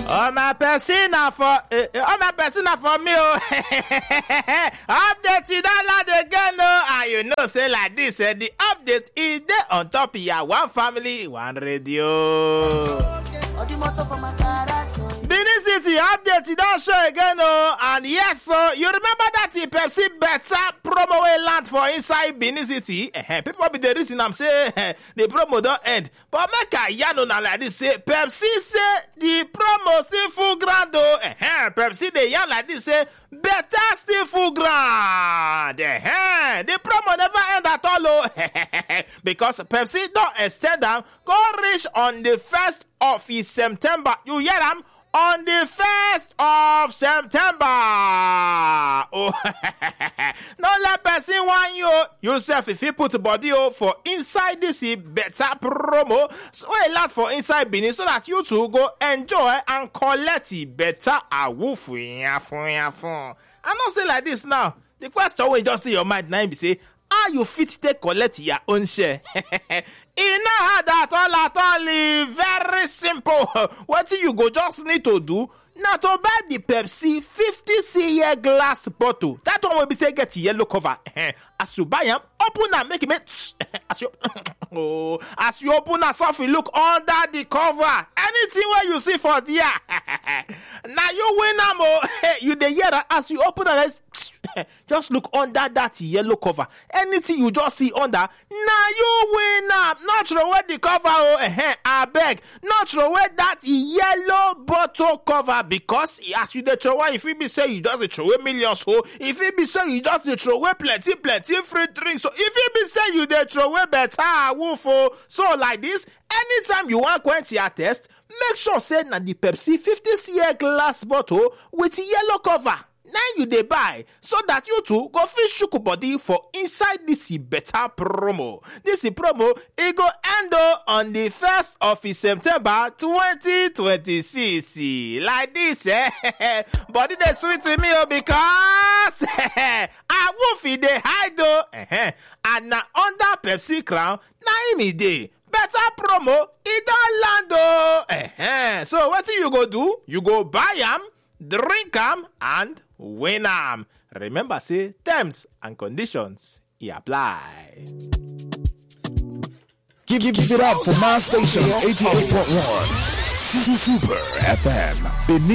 Oh my person na for eh, eh, oh my person na for me oh. update you don land again oh and you know say like this eh, the update e dey on top ya one family one radio. Benin City update e don show again oh and yes so you remember that the Pepsi better promo wey land for inside Benin City eh, people be dey reason am say eh, the promo don end but make I yarn una like this say Pepsi say the promo still full ground oh eh, Pepsi dey yarn like this say better still full ground eh, the promo never end at all oh because Pepsi don extend am go reach on the first of September you hear am on the 1st of September. Oh, no let person want you. You self if you put body oh, for inside this eh, better promo, so a lot for inside Benin so that you two go enjoy and collect the better awoof. I not say like this now. The question wey just in your mind now be say how you fit take collect your own share e no hard at all at all e very simple wetin you go just need to do na to buy the pepsi 50cl glass bottle that one wey be say get yellow cover as you buy am open am make e make as you oh as you open am sofri look under the cover anything wey you see for there na you win am o you dey hear am as you open am just look under that yellow cover anything you just see under na you win am no throway the cover o abeg no throway that yellow bottle cover because as you dey throway e fit be say you just dey throway millions o e fit be say you just dey throway plenty plenty free drinks o e fit be say you dey throway better awoof o so like this anytime you wan quench your thirst make sure say na the pepsi 50cl glass bottle with yellow cover na you dey buy so that you too go fit shook body for inside dis better promo dis promo e go end o on di 1st of september 2026 like dis eh body dey sweet me o because awoof e dey hide o and na under pepsi crown na im e dey better promo e don land o so wetin you go do you go buy am drink am and win am remember say terms and conditions e apply. Give, give, give it up for my station 88.1 Super FM Benin